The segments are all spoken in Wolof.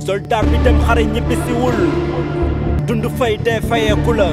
soldat bi dem xare ñibbisiwul dund fay dee fayeeku la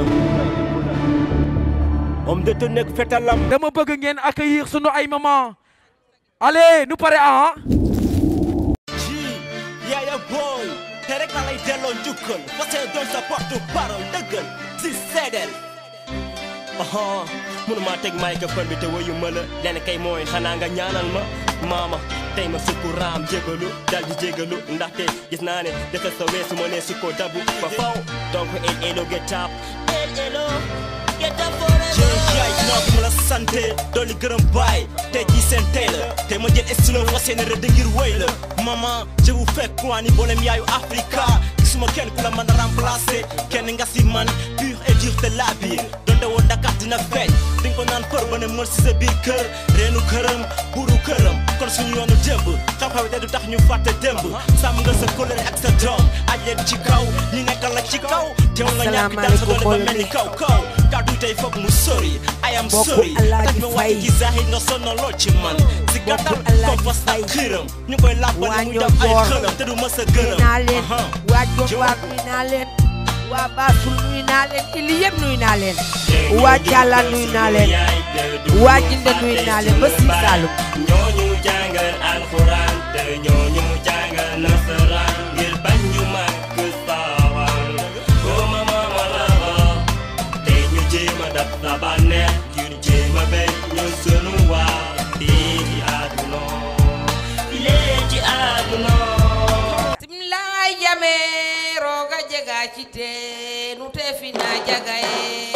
homme de tenue ak fetalam dama bëgg ngeen accueillir sunu ay maman allez nu pare ah ji yaaya booy te rek la lay delloo njukkal parce que doon sa porte parole dëggal si seedeel aha mënuma teg microphone bi te wayu ma la leen kay mooy xanaa nga ñaanal ma maama tey ma sukku raam jégalu dal di jégalu ndaxte gis naa ne defe sa weesu ma ne sukko dabu ba faw donc el elo get up el elo get up yaay naa ko ma la sante dooli gërëm baay tey jii seen tey la te ma jël estilo fas yéene rëdd ngir wéy la maman je vous fais croire ni boolem yaayu Africa gisuma kenn ku la mën a remplacer kenn nga si man pur et dur te la biir donte woon Dakar dina feeñ di nga ko naan për ba ne mër si sa biir kër reenu këram buru këram kon suñu yoonu démb xam-xam te du tax ñu fàtte démb sàmm nga sa kóllëre ak sa doom aj leen ci kaw ñi nekkal la ci kaw teew nga ñàkk dal sa doole ba mel ni kaw kaw kàddu tey foog mu sori I am Mbokku sorry Alaaji taj ma wàcc Fay. ci zahir nga sonno lool ci man si gàttal Alaaji kompas Fay. ak xiiram ñu koy làbbal waa muy ñoo def ay joor. xëlam te du mës a nuyu gërëm naa leen Aha. waa Jobaar nuyu naa leen waa Baasul nuyu naa leen ili yëpp nuyu naa leen waa Jàlla nuyu naa leen waa Jinde nuyu naa leen ba Sine Saalum ñooñu jàngal alxuraan te ñooñu jàngal nasaraan ngir bañ ñu màgg saawaan ko mama ma la wax te ñu jéem a dab sa bànneex ngir jéem a béy ñu sunu waa fii ci àdduna fii ci àdduna simlaay jame rooga jega ci te nu te fina jagaye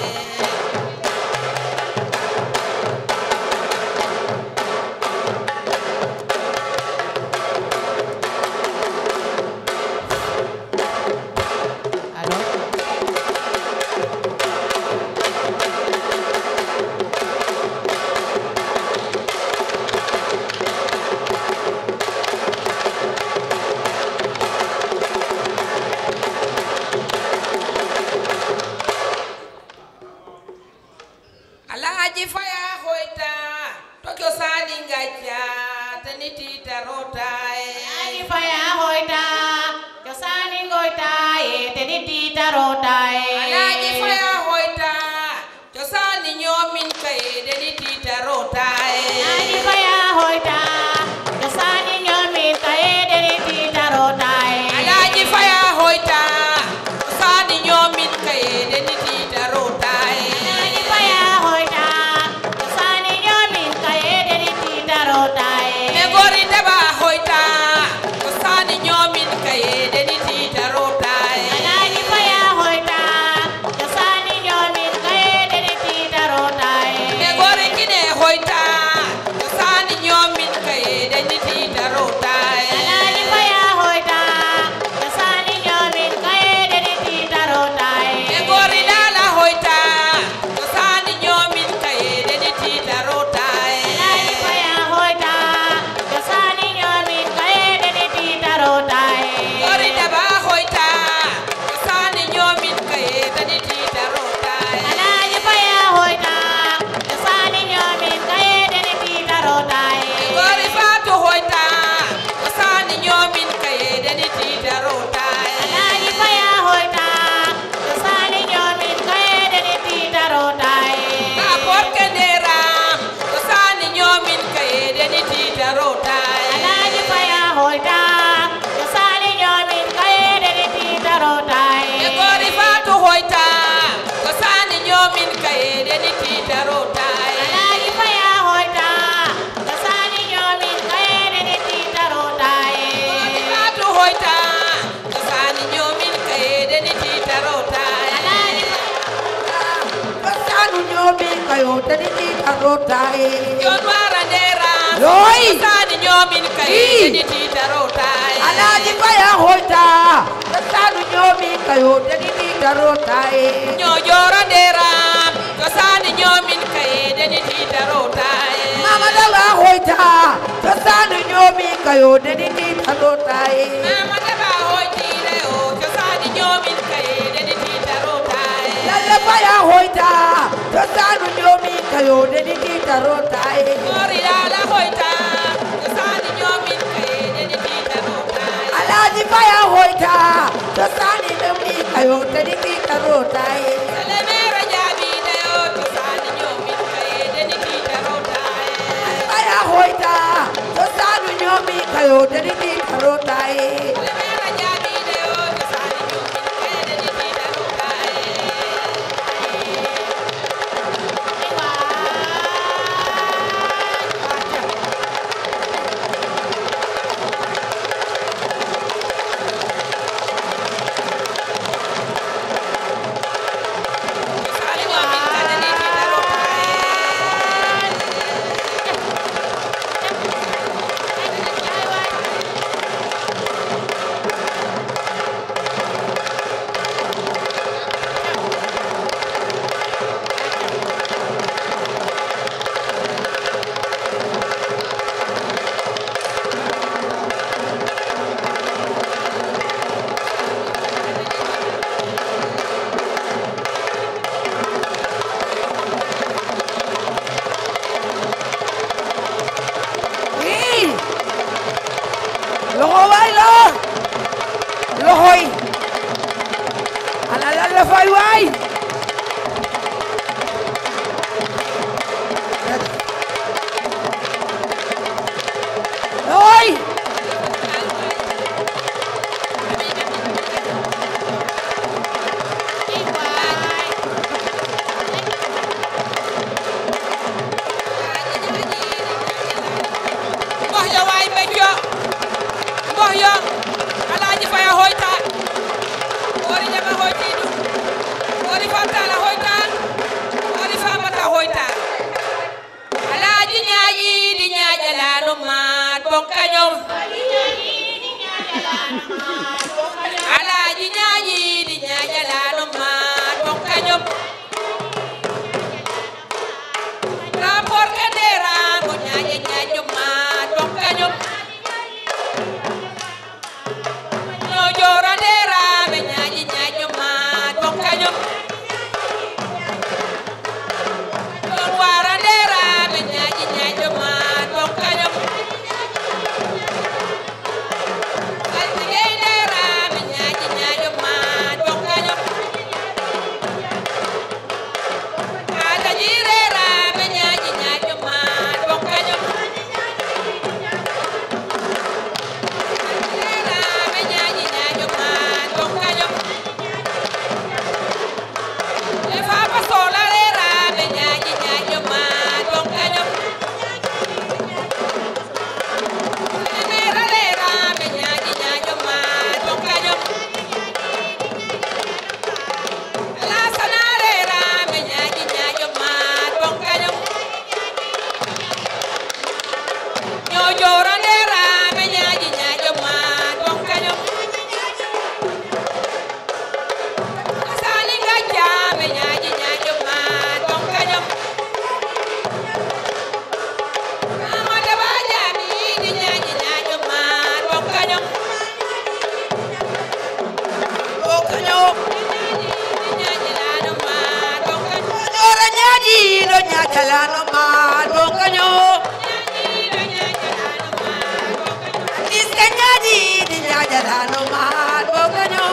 Allô Alaaji Faya hoyta to cosani ngacca tani titarota Alaaji Faya hoyta cosani ngoyta e teni titarota e Alaaji Faya hoyta cosani ñoomin kaye deni titarota Alaaji Faya hoyta cosani ñoomin kaye teni titarota e Alaaji Faya hoyta cosani ñoomin kaye deni titarota Alaaji Faya hoyta cosani ñoomin kaye teni titarota e me gori daba hoyta cosani ñoomin kaye deni titarota Alaaji Faya hoyta cosani ñoomin kaye teni titarota e me gori kine hoyta cosani ñoomin kaye deni titarota Alaaji Faya hoyta cosani ñoomin kaye teni titarota e me gori lala hoyta cosani ñoomin kaye deni titarota Alaaji Faya hoyta cosani ñoomin kaye teni titarota e gori daba hoyta cosani ñoomin kaye deni titarota Alaaji Faya hoyta cosani ñoomin kaye teni titarota e gori fatu hoyta cosani ñoomin kaye deni titarota Alaaji Faya hoyta cosani ñoomin kaye teni titarota e ka porke nderam cosani ñoomin kaye deni titarota Alaaji Faya hoyta cosani ñoomin kaye teni titarota e e gori fatu hoyta cosani ñoomin kaye deni titarota Alaaji Faya hoyta cosani ñoomin kaye teni titarota gori e fatu hoyta cosani ñoomin kaye deni titarota Alaaji cosanu ñoomin kayo deni titarota jon wara nderam Yoy! cosani ñoomin kaye Ii! deni titarota Alaaji Faya hoyta cosanu ñoomin kayo deni titarota e ñojoro nderam cosani ñoomin kaye deni titarota Mama Dawa hoyta cosanu ñoomin kayo deni titarota e mama daba hoytire o cosani ñoomin kaye deni titarota Lalle Faya hoyta cosanu ñoomin kayo deni titarota e gori lala hoyta cosani ñoomin kaye deni titarota Alaaji Faya hoyta kayo tedi tiitarotaye Salemera jaabi dayo cosaani ñoomin kaye deni tiitarotaye aya hoyta cosanu ñoomi kayo tedi tiitarotaye Salemera jaabi dayo cosaani ñoomin kaye deni tiitarotaye cosaani ñoomin kaye deni tiitarotaye i loxo waay la loxoy ana lan la fay waay loxoy mbox yo waay becco mbox yo alaaji faya hoyta wori ñama hoytiidu wori famtala hoyta wori famata hoyta alaaji ñaaƴiidi ñaaƴalaano maat bon kañom alaaji ñaaƴiidi ñaaƴalaano maat bon kañom rapport ke ndeeraango ñaaƴe ñaaƴo maat bon kañom ñoo joora ndeeraaɓe ñaaƴe ñaaƴo maat bon kañom ɗon waara ndeeraaɓe ñaaƴe ñaaƴo maat bon kañom saltigey ndeeraaɓe ñaaƴe ñaaƴo maat bon kañom Ada jirera be nyaaji nyaajo maat bon kañom jirera be nyaaji nyaajo maat bon kañom le fapa sola rera be nyaaji nyaajo maat bon kañom le mera rera be nyaaji nyaajo maat bon kañom la sanarera be nyaaji nyaajo maat bon kañom ñoo joorandera be ñaaji ñaajo maat bon kañom sali ngajja be ñaaji ñaajo maat bon kañom amada ba jaabi di ñaaji ñaajo maat bon kañom o kaño di ñaaji laano maat bon kañom ora ñaaƴiiɗo ñaajalano maat bo kaño diske ñaaƴiiɗi ñaajalano maat bo kaño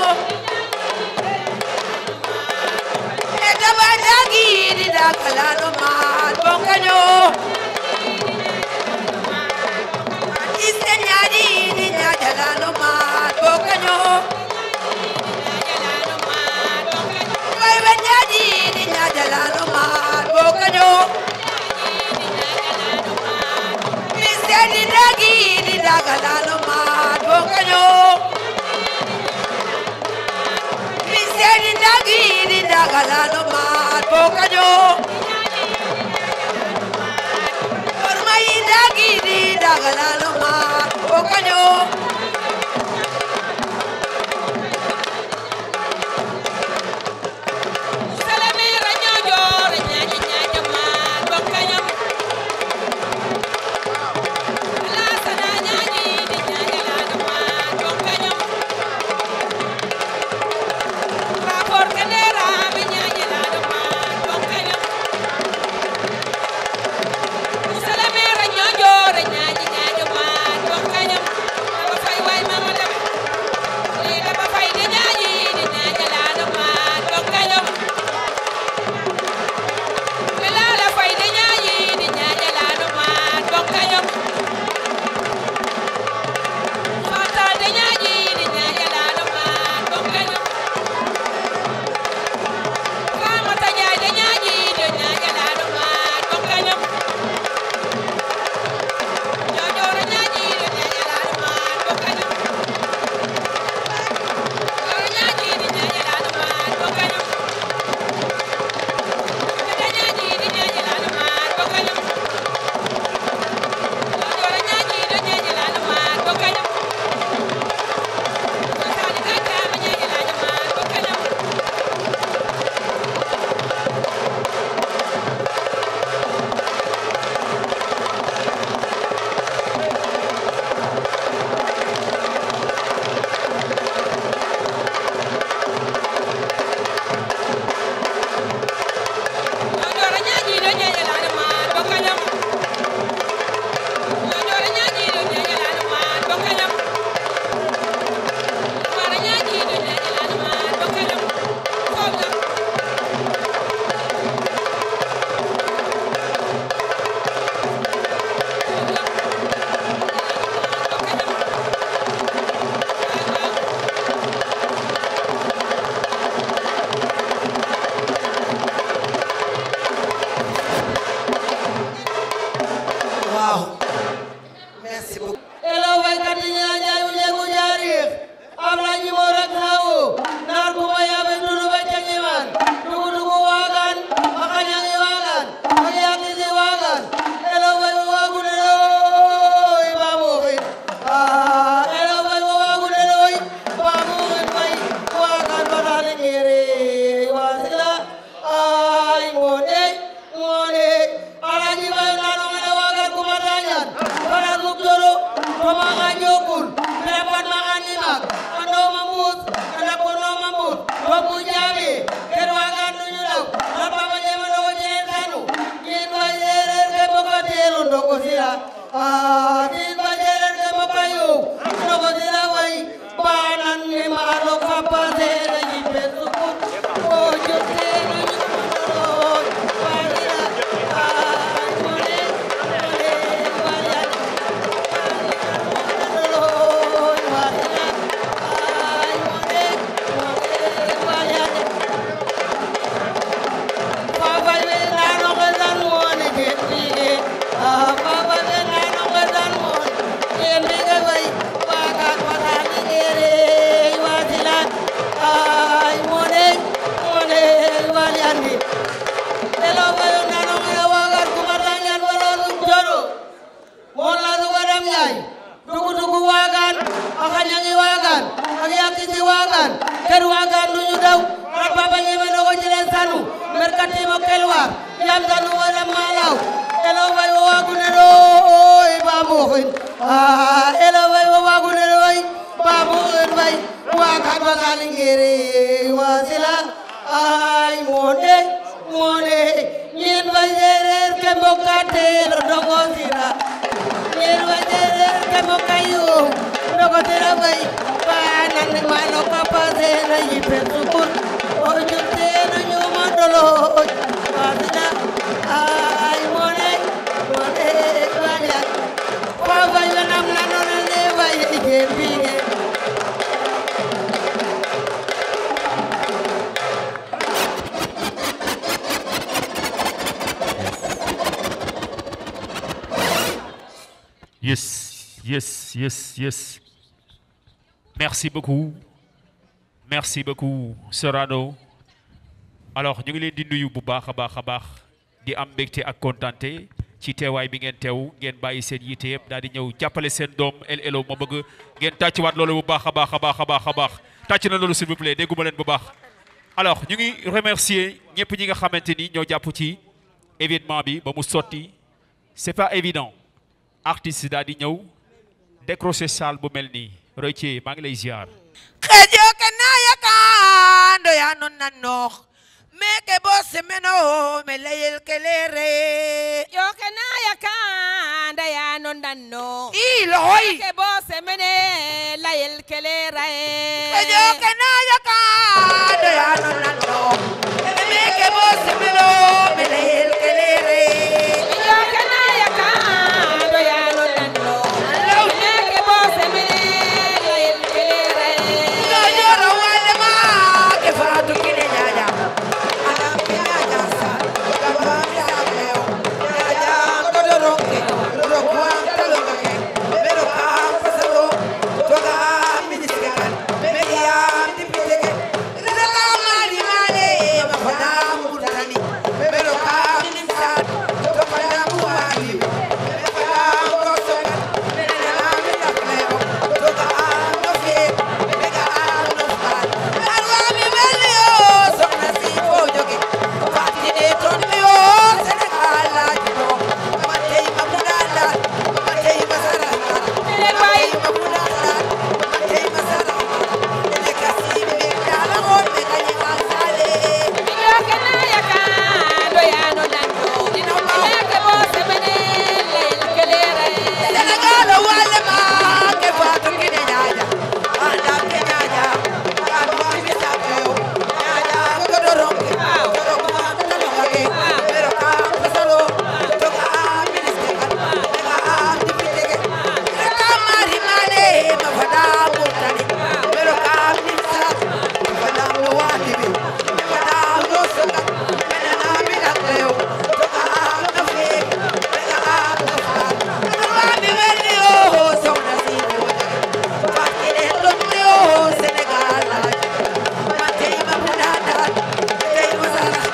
e daba jaagiiɗi dakalano maat bo kaño diske ñaaƴiiɗi ñaajalano maat bo kaño waywe ñaaƴiiɗi ñaajalano maat bo kaño Miseɗi dagiɗi dagalano maat bo kaño Miseɗi dagiɗi dagalano maat bo kaño ker waga nuñu daw a papa ñeme no ko jile sanu merkatimo kelwar yam sanu wala malaw elo fay wo wagune ɗo oy bamoxin elo fay wo wagune ɗo oy bamoxin fay wagan wagalingere wasila ay monde monde ñin fa sereer ke mbokatelo dogo sira ñin fa sereer ke mbokayo dogo sira fay banan mano kapasena yipen sukun o jurtena ñoma doloj wasila ay monde monde waja fa fay wenam nanonane fay jembine Yes, yes, yes, yes. Merci beaucoup. Merci beaucoup, Sorano. alors ñu ngi leen di nuyu bu baax a baax a baax di am mbégte ak kontante ci teewaay bi ngeen teew ngeen bàyyi seen yitte yëpp daal di ñëw jàppale seen doom El Elo ma bëgg ngeen tàccuwaat loolu bu baax a baax a baax a baax a baax tàcc na loolu s'il vous plaît dégguma leen bu baax. alors ñu ngi remercier ñëpp ñi nga xamante ni ñoo jàpp ci événement bi ba mu sotti c'est pas évident artiste daal di ñëw décrocher salle bu mel nii Roy Thié maa ngi lay ziar. xejo ke naya kando ya non nanoox meke bo semeno me leyel kelere yo ke na yakanda ya non danno i loxoy ke bo semene layel kelera xejo ke naya kando ya non nanoox meke bo semeno me leyel kelere yo ke na yakanda ya non danno ke bo semene layel kelera Ñoñoro wale ma ke faatu kine ñaña anam ke ñaña sa gaba ya leo ñaña ko do ronke ro ko am talo ngake pero ka pasalo to ga ministre kan me ya dipite ke rida ka mari male ma fana murtani pero ka ministre to fana mu mali me fana ko so me na me na leo to ga no fe me ga no fa arwa mi meli o soxna si fo joge fati e ton mi o Sénégal la jino ma tey ma mu dala ma tey ma sara ma tey ma mu dala ma tey ma sara ne kasi me dala o me ga ni ma sale yo ke na yakanda ya non danno ke bo semene layel kelera Sénégal wale ma ke fatu kine ñaña anda ke ñaña ka do mi sa ko ñaña ko do ronke ko ko am talo ngake pero ka pasalo to ka ministre kan ka am dipite ke ka mari mane ma fada murtani pero ka ministre fada mo wadi bi fada mo soga menana mi na leo to ka am na fe ka am na fa arwa mi meli o soxna si mo fati e ton mi o Sénégal la ma tey ma mu dada tey ma sara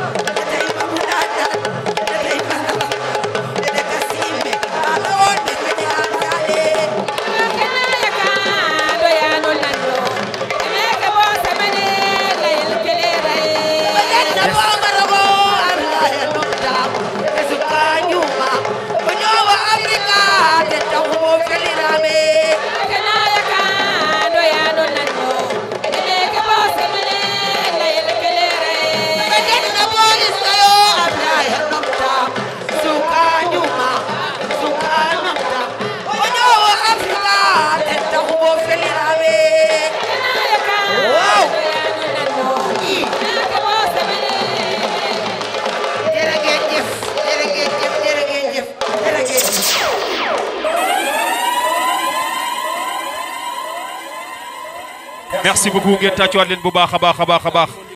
tey ma mu dada tey ma sara ne kasime ala on me me an sale yo ke na yakanda ya non danno ke bo semene layel kelera Bajanna bongorogo arla ya nonta esuka nyuma konyowa Afrika te tawo felirame kana yakando ya non danno ke bo semene layel kelera Bajanna bongorogo arla ya nonta suka nyuma suka nonta konyowa Afrika te tawo felirame Wow Jërëjëf jërëjëf jërëjëf jërëjëf merci beaucoup ngeen tàccuwaat leen bu baax a baax a baax a baax